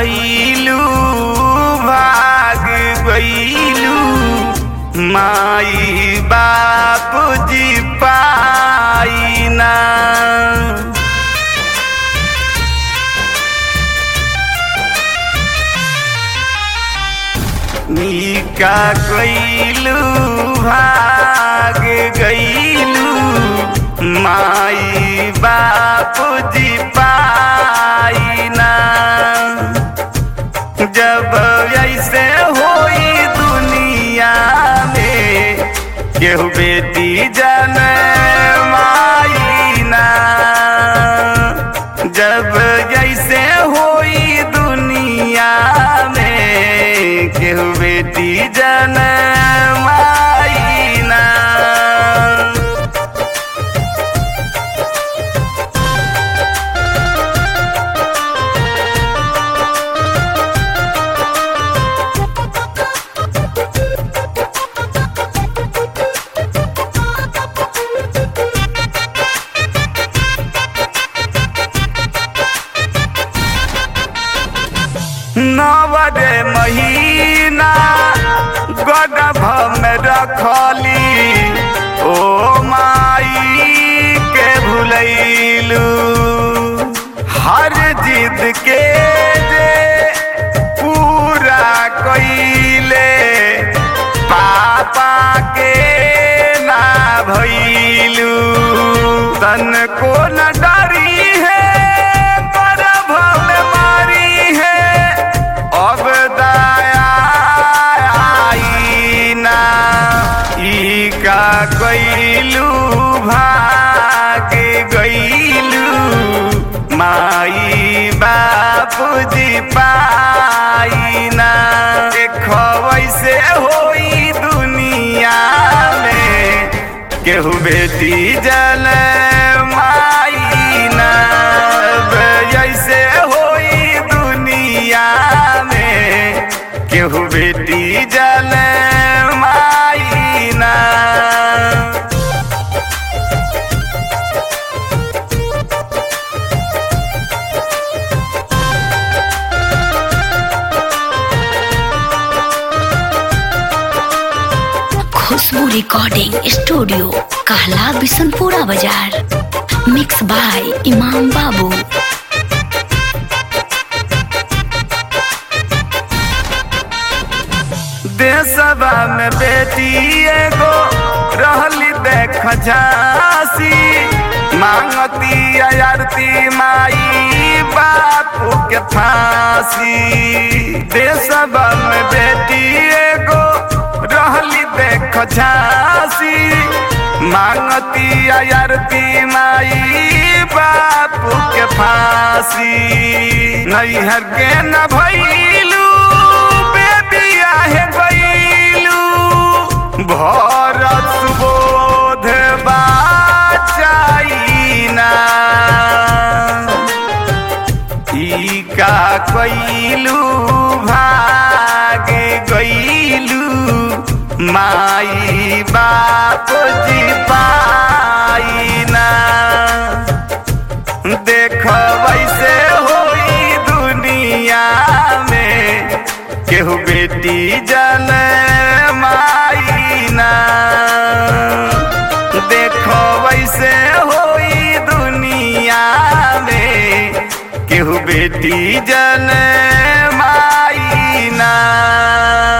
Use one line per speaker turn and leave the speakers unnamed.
कैलू भाग गईलू माई बाप जी पाइना नीका कैलू भाग गईलू माई बाप जी पाइना जब ऐसे होई दुनिया में केहू बेटी जन माईना जब जैसे होई दुनिया में केहू बेटी जन माईना नवरे महीना गडभ में रखली ओ माई के भुलैलू हर जिद के जे पूरा कइले पापा के ना भइलू तन को न डरी है गर्भ में मारी है अब दया आई ना ई का गईलू भाग गईलू माई बाप जी पाइना देखो वैसे होई दुनिया में केहू बेटी जल माईना जैसे होई दुनिया में केहू बेटी जल माईना
खुशबू रिकॉर्डिंग स्टूडियो कहला बिशनपुरा बाजार मिक्स बाय इमाम बाबू
देशवा में बेटी एगो रहली देख झांसी मांगती आरती माई बापू के फांसी देशवा में बेटी एगो रहली देख झांसी मांगती आरती माई बापू के फांसी नैहर के न भैलू बेबिया है गईलू भरत सुबोध बाचाइना ई का कैलू भाग गईलू माई बाप जी पाइना देख वैसे होई दुनिया में केहू बेटी जन माईना देखो वैसे होई दुनिया में केहू बेटी जन माईना